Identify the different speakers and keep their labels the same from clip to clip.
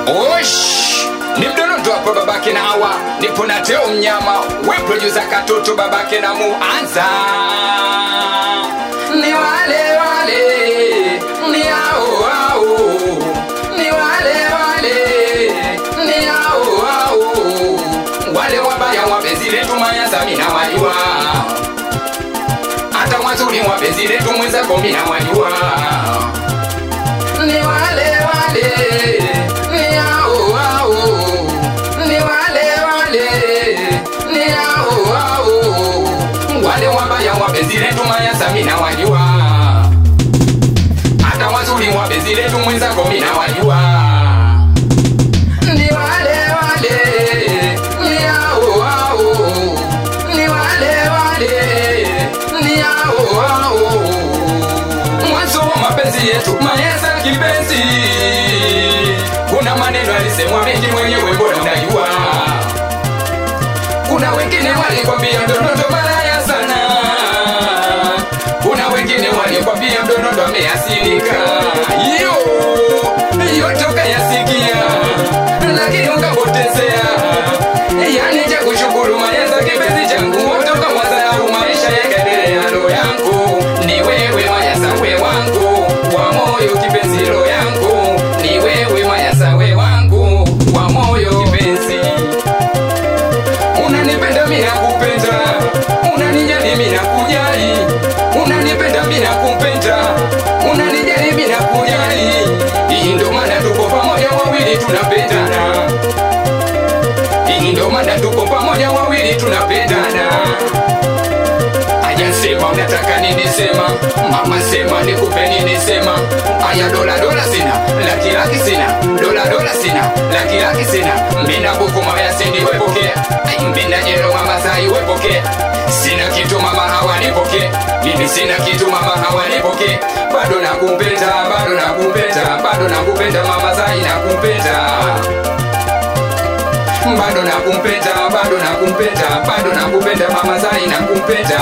Speaker 1: Osh, ni mdonondo hapo babake na hawa nipo na teo mnyama we producer katoto babake na muanza ni wale wale ni hao hao ni wale wale ni hao hao wale wabaya wapenzi letu mayasa mina wajua hata wazuri wapenzi letu mwenzako mina wajua ni wale wale ni hao hao ni wale wale ni hao hao wale wabaya wapenzi letu mayasa mina wajua hata wazuri wapenzi letu mwenzako mina wajua ni wale wale ni hao hao ni wale wale ni hao hao mwanzo wa mapenzi yetu mayasa kipenzi kuna maneno alisemwa mengi mwenyewe bora unajua kuna wengine walikwambia mdonondo malaya sana kuna wengine walikwambia mdonondo ameasirika iyo yote ukayasikia lakini ukapotezea yani cha kushukuru mayasa kipenzi changu toka mwazau maisha yakaendelea roho yangu ni wewe mayasa we wangu wa moyo kipenzi roho yangu ni wewe mayasa we wangu wa moyo kipenzi unanipenda mina kupenda unanijali mina kujali unanipenda mina kupenda unanijali mina kujali hii ndo maana tuko pamoja wawili tunapendana hii ndo maana tuko pamoja wawili tunapendana ajasema unataka nini sema mama sema nikupe nini sema aya dola dola sina laki laki sina dola dola sina laki laki sina mbina buku maya sindi wepokea Ai, mbina jero mama sai wepokea sina kitu mama hawanipokee mimi sina kitu mama hawanipokee bado nakupenda bado nakupenda bado nakupenda mama sai nakupenda bado nakumpenda bado nakumpenda bado nakupenda mama zai nakumpenda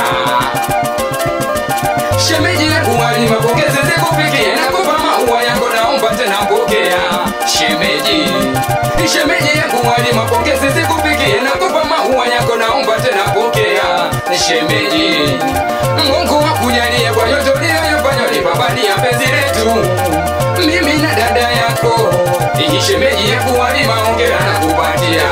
Speaker 1: shemeji yangu wali mapokezi zikufikie nakupa maua yako naomba tena pokea shemeji shemeji yangu wali mapokezi zikufikie nakupa maua yako naomba tena pokea shemeji mungu wakujalie kwa yote uliyoyafanya lipapalia penzi letu mimi na dada yako iyi shemeji yangu wali maongera na kupatia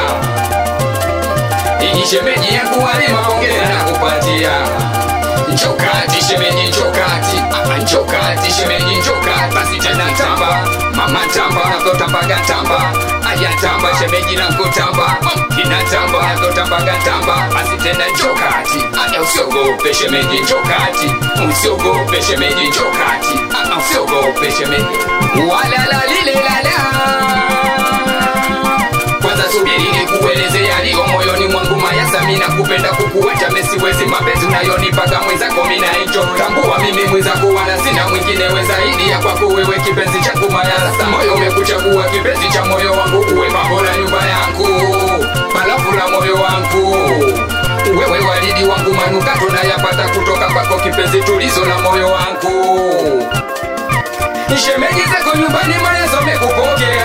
Speaker 1: iyi shemeji yangu wali maongera na kupatia njokati shemeji njokati Ah, njokati shemeji njokati basi tena tamba mama tamba nakotambaga tamba aya tamba shemeji nakotamba kina tamba nakotambaga tamba basi tena njokati aya usiogope shemeji njokati usiogope shemeji njokati Ah, usiogope shemeji walalalilela kwanza subiri nikueleze yaliyo moyoni mwangu mayasa mina kupenda kukuacha mesiwezi mapenzi unayonipaga mwenzako mina hicho tambua mimi mwenzako wala sina mwingine we zaidi ya kwako wewe kipenzi changu mayasa moyo umekuchagua kipenzi cha moyo wangu uwe pambo la nyumba yangu balafu la moyo wangu wewe walidi wangu manukato nayapata kutoka kwako kipenzi tulizo la moyo wangu shemeji zako nyumbani mayasa wamekupokea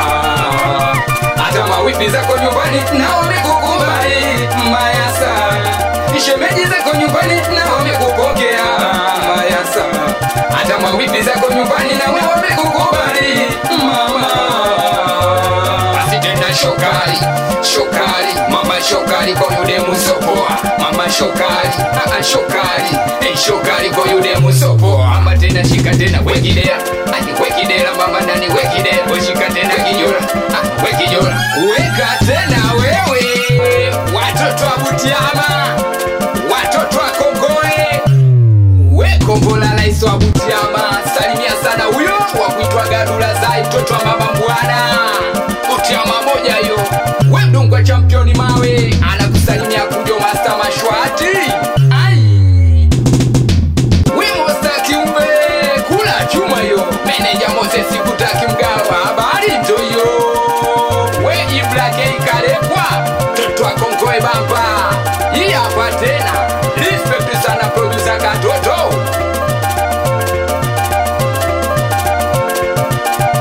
Speaker 1: hata mawipi zako nyumbani nao wamekukubali mayasa shemeji zako nyumbani nao wamekupokea mayasa hata mawipi zako nyumbani nawe wamekukubali mama basi tena shokari shokari mama shokari kwa yude musopoa mama shokari aa shokari hey, shokari kwa yude musopoa mama tena shika tena wekidera ani wekidera mama nani wekidera weshika tena kijora ah, wekijora weka tena wewe watoto wa butiama watoto wa kongoe we kombola rais wa butiama salimia sana huyo wa kuitwa gadula zai mtoto wa mama mbwana butiama moja hiyo we mdungwa championi mawe anakusalimia kujo masta mashwati ai wimosta kiumbe kula chuma hiyo meneja moses kutaki mgawa habari ndo hiyo we iblake ikalekwa mtoto wa kongoe bamba hii hapa tena respect sana producer katoto